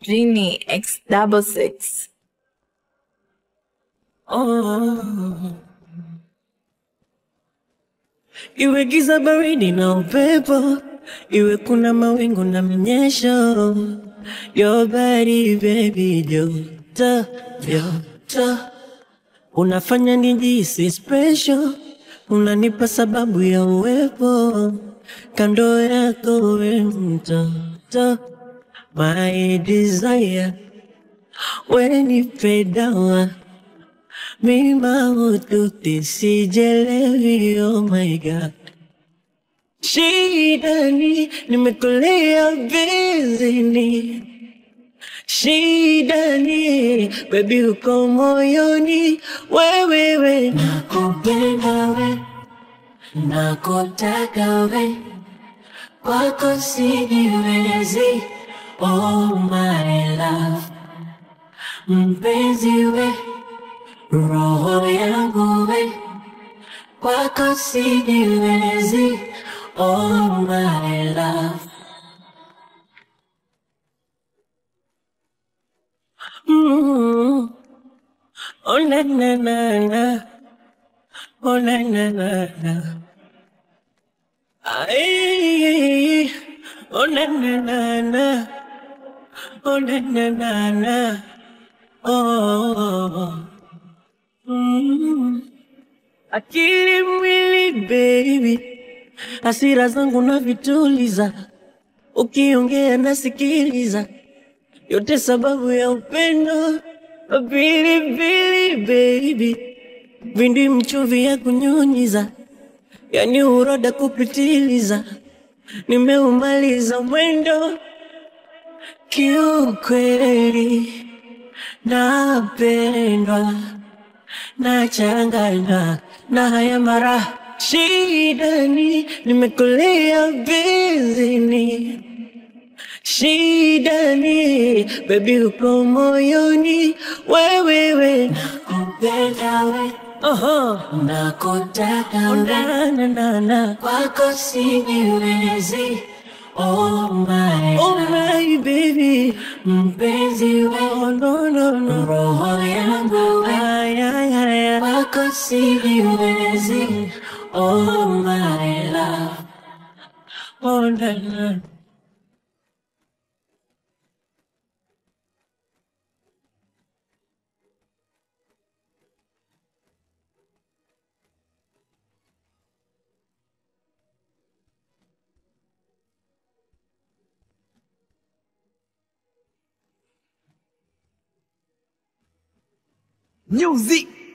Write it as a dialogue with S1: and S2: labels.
S1: Genie X double six.
S2: Oh. Iwe giza baridi na upepo, iwe kuna mawingu na mnyesho, your body baby joto joto, unafanya nijihisi special, unanipa sababu ya uwepo kando yako, we mtoto, my desire, wenipe dawa mima ututi sijelewi, oh my god Shida ni nimekulia bizini, shida ni baby uko moyoni, wewe we nakupenda we, nakutaka we, kwako sijiwezi, oh my love, mpenzi we, roho yangu we kwako sijiwezi, oh my love. Mm. Oh na na na na, oh na na na na. Ay, oh na na na na, oh na na na na, oh. Mm. Akili mwili baby, hasira zangu na vituliza, ukiongea nasikiliza, yote sababu ya upendo. Pilipili baby, vindi mchuvi ya kunyunyiza, yani uroda kupitiliza, nimeumaliza mwendo kiukweli, napendwa nachanganywa na haya mara shida ni nimekulia bizini shida ni baby uko moyoni wewewe nakupenda we Oho. nakutaka we na, na, na, na. kwako sijiwezi Oh my, oh my baby, mpenzi we, oh no no no, roho yangu we, ay ay ay ay, kwako sijiwezi, oh my love, oh na na.
S3: Music